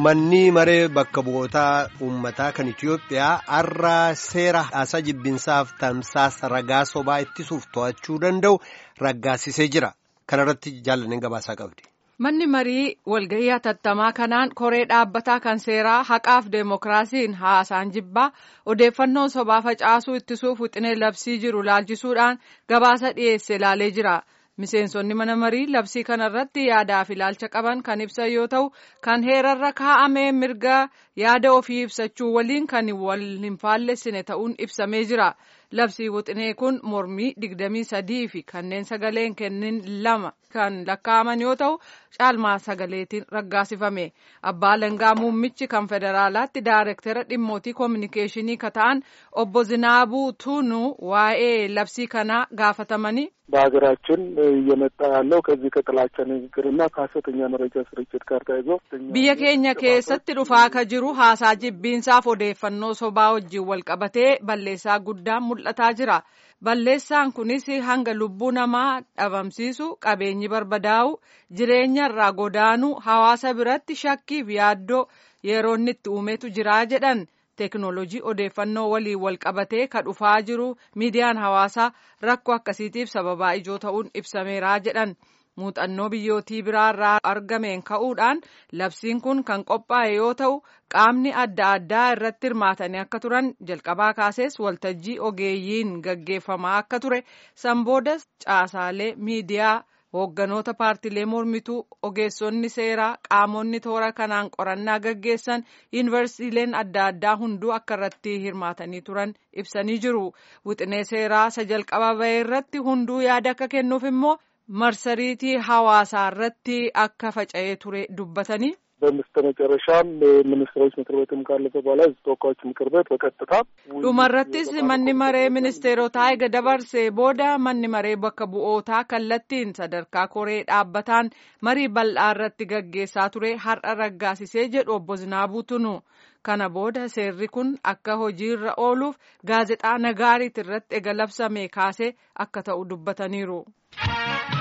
Manni maree bakka bu'ootaa uummataa kan Itiyoophiyaa har'a seera haasaa jibbinsaaf tamsaasa ragaa sobaa ittisuuf to'achuu danda'u raggaasisee jira. Kana irratti jaallaneen gabaasaa qabdi. Manni marii walgahii hatattamaa kanaan koree dhaabbataa kan seeraa haqaaf deemokiraasiin haasaan jibbaa odeeffannoo sobaa facaasuu ittisuuf wixinee labsii jiru laalchisuudhaan gabaasa dhiyeesse ilaalee jira. Miseensonni mana marii labsii kanarratti yaadaa fi ilaalcha qaban kan ibsan yoo ta'u kan heerarra kaa'amee mirga yaada ofii ibsachuu waliin kan wal hin faallessine ta'uun ibsamee jira. Labsii wixinee kun mormii digdamii sadii fi kanneen sagaleen kennin lama kan lakkaa'aman yoo ta'u caalmaa sagaleetiin raggaasifame. Abbaa Langaa Muummichi kan federaalaatti daarektara dhimmootii koominikeeshinii ka ta'an obbo Zinaabuu Tuunuu waa'ee labsii kanaa gaafatamanii በሀገራችን እየመጣ ያለው ከዚህ ከጥላቻ ንግግርና ከሀሰተኛ መረጃ ስርጭት ጋር ተያይዞ biyya keenya keessatti dhufaa ka jiru haasaa jibbiinsaaf odeeffannoo sobaa wajjin wal qabatee balleessaa guddaan mul'ataa jira. Balleessaan kunis hanga lubbuu namaa dhabamsiisu qabeenyi barbadaa'u jireenya irraa godaanuu hawaasa biratti shakkiif yaaddoo yeroo inni itti uumetu jira jedhan. Teekinooloojii odeeffannoo waliin wal qabatee ka dhufaa jiru miidiyaan hawaasaa rakkoo akkasiitiif sababaa ijoo ta'uun ibsameera jedhan. Muuxannoo biyyootii biraarraa argameen ka'uudhaan labsiin kun kan qophaa'e yoo ta'u qaamni adda addaa irratti hirmaatanii akka turan jalqabaa kaasees waltajjii ogeeyyiin gaggeeffamaa akka ture sanboodas caasaalee miidiyaa. Hoogganoota paartiilee mormituu ogeessonni seeraa qaamonni toora kanaan qorannaa gaggeessan yuunivarsiitiileen adda addaa hunduu akka irratti hirmaatanii turan ibsanii jiru. Wixinee seeraa isa jalqaba bahee irratti hunduu yaada akka kennuuf immoo marsariitii hawaasaa irratti akka faca'ee ture dubbatanii. በስተመጨረሻም ሚኒስትሮች ምክር ቤትም ካለፈ በኋላ ህዝብ ተወካዮች ምክር ቤት በቀጥታ dhumarrattis manni maree ministeerotaa ega dabarsee booda manni maree bakka bu'ootaa kallattiin sadarkaa koree dhaabbataan marii bal'aa irratti gaggeessaa ture har'a raggaasisee jedhu obbo Zinaabuu Tunu. Kana booda seerri kun akka hojiirra ooluuf gaazexaa nagaariit irratti ega labsame kaasee akka ta'u dubbataniiru.